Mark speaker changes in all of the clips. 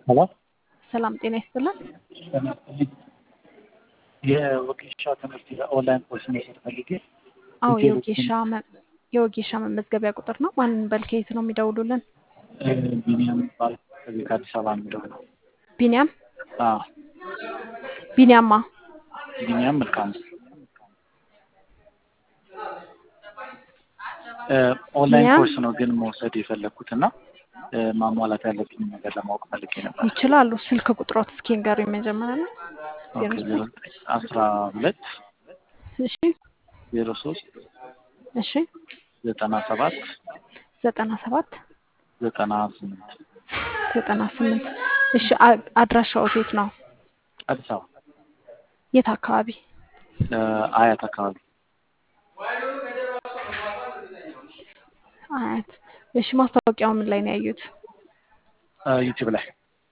Speaker 1: ሄሎ
Speaker 2: ሰላም ጤና ይስጥልን።
Speaker 1: የወጌሻ ትምህርት ኦንላይን ኮርስ መውሰድ ፈልጌ
Speaker 2: አዎ
Speaker 1: ዲቴሎችን
Speaker 2: የወጌሻ መ- የወጌሻ መመዝገቢያ ቁጥር ነው። ማንን በልከየት ነው የሚደውሉልን?
Speaker 1: ቢኒያም ይባላል ከዚህ ከአዲስ አበባ የሚለው ነው።
Speaker 2: ቢኒያም
Speaker 1: አዎ
Speaker 2: ቢኒያማ
Speaker 1: ቢኒያም መልካሙ ኦንላይን
Speaker 2: ቢኒያም
Speaker 1: ኮርስ ነው ግን መውሰድ የፈለግኩት እና እ፣ ማሟላት ያለብኝ ነገር ለማወቅ ፈልጌ ነበር።
Speaker 2: ይችላሉ። ስልክ ቁጥሮት እስኪ ንገሩኝ መጀመሪያ ነው። ዜሮ
Speaker 1: ኦኬ ዜሮ
Speaker 2: ዘጠኝ
Speaker 1: ዘጠኝ አስራ ሁለት
Speaker 2: እሺ
Speaker 1: ዜሮ ሶስት
Speaker 2: እሺ
Speaker 1: ዘጠና ሰባት
Speaker 2: ዘጠና ሰባት
Speaker 1: ዘጠና ስምንት
Speaker 2: ዘጠና ስምንት እሺ አ- አድራሻው የት ነው?
Speaker 1: አዲስ አበባ
Speaker 2: የት አካባቢ?
Speaker 1: እ፣ አያት አካባቢ
Speaker 2: አያት። እሺ ማስታወቂያው ምን ላይ ነው ያዩት?
Speaker 1: እ፣ ዩቲዩብ ላይ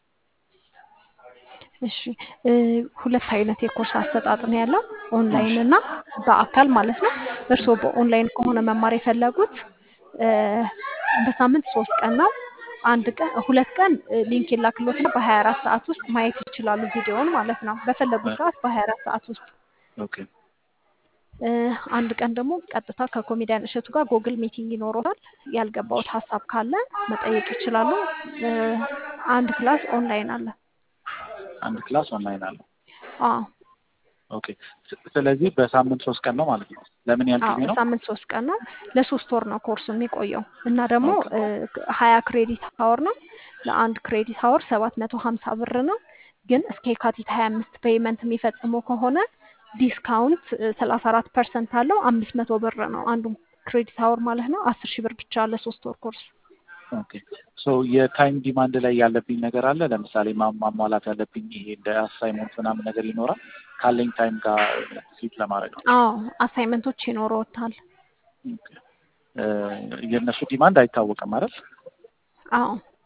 Speaker 2: እሺ እ፣ ሁለት አይነት የኮርስ አሰጣጥ ነው ያለው፣ ኦንላይን እና በአካል ማለት ነው። እርስዎ በኦንላይን ከሆነ መማር የፈለጉት እ፣ በሳምንት ሶስት ቀን ነው። አንድ ቀን ሁለት ቀን እ፣ ሊንክ ይላክሎትና በሀያ አራት ሰዓት ውስጥ ማየት ይችላሉ ቪዲዮውን ማለት ነው። በፈለጉት ሰዓት በሀያ አራት ሰዓት ውስጥ
Speaker 1: ኦኬ
Speaker 2: እ፣ አንድ ቀን ደግሞ ቀጥታ ከኮሜዲያን እሸቱ ጋር ጎግል ሚቲንግ ይኖረዋል። ያልገባውት ሀሳብ ካለ መጠየቅ ይችላሉ። እ፣ አንድ ክላስ ኦንላይን አለ።
Speaker 1: አንድ ክላስ ኦንላይን አለው።
Speaker 2: አዎ
Speaker 1: ኦኬ ስ- ስለዚህ በሳምንት ሶስት ቀን ነው ማለት ነው። ለምን ያህል
Speaker 2: አዎ
Speaker 1: ጊዜ ነው?
Speaker 2: በሳምንት ሶስት ቀን ነው። ለሶስት ወር ነው ኮርሱ የሚቆየው እና ደግሞ
Speaker 1: ኦኬ
Speaker 2: ሀያ ክሬዲት ሀወር ነው። ለአንድ ክሬዲት ሀወር ሰባት መቶ ሀምሳ ብር ነው። ግን እስከ የካቲት ሀያ አምስት ፔይመንት የሚፈጽሙ ከሆነ ዲስካውንት ሰላሳ አራት ፐርሰንት አለው። አምስት መቶ ብር ነው አንዱ ክሬዲት ሀወር ማለት ነው። አስር ሺህ ብር ብቻ ለሶስት ወር ኮርስ።
Speaker 1: ኦኬ ሶ የታይም ዲማንድ ላይ ያለብኝ ነገር አለ። ለምሳሌ ማ- ማሟላት ያለብኝ ይሄ እንደ አሳይመንት ምናምን ነገር ይኖራል ካለኝ ታይም ጋር ፊት ለማድረግ ነው።
Speaker 2: አዎ አሳይመንቶች ይኖረዎታል።
Speaker 1: ኦኬ እ፣ የእነሱ ዲማንድ አይታወቅም አይደል?
Speaker 2: አዎ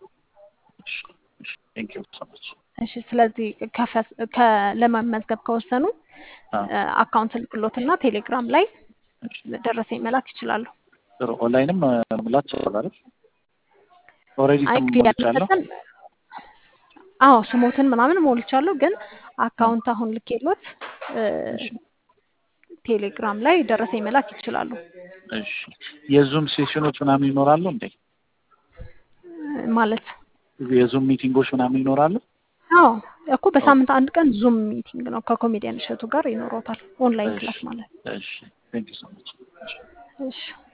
Speaker 1: ቴንክ ዩ ሶ ማች።
Speaker 2: እሺ። ስለዚህ ከፈስ ከ- ለመመዝገብ ከወሰኑ
Speaker 1: አዎ
Speaker 2: አካውንት ልክሎትና ቴሌግራም ላይ
Speaker 1: እሺ።
Speaker 2: ደረሰኝ መላክ ይችላሉ።
Speaker 1: ጥሩ ኦንላይንም እ፣ መሙላት ይችላል አይደል? ኦልሬዲ
Speaker 2: አይ
Speaker 1: ስም
Speaker 2: ክፍያ
Speaker 1: ሞልቻለሁ።
Speaker 2: ለመሰጠን አዎ ስሞትን ምናምን ሞልቻለሁ፣ ግን አካውንት አሁን ልኬሎት እ፣
Speaker 1: እሺ
Speaker 2: ቴሌግራም ላይ ደረሰኝ መላክ ይችላሉ።
Speaker 1: እሺ የዙም ሴሽኖች ምናምን ይኖራሉ እንዴ?
Speaker 2: እ፣ ማለት
Speaker 1: የዙም ሚቲንጎች ምናምን ይኖራሉ?
Speaker 2: አዎ እኮ
Speaker 1: ኦኬ
Speaker 2: በሳምንት አንድ ቀን ዙም ሚቲንግ ነው ከኮሜዲያን እሸቱ ጋር ይኖሮታል። ኦንላይን
Speaker 1: እሺ
Speaker 2: ክላስ ማለት
Speaker 1: እሺ ቴንክ ዩ ሶ ማች።
Speaker 2: እሺ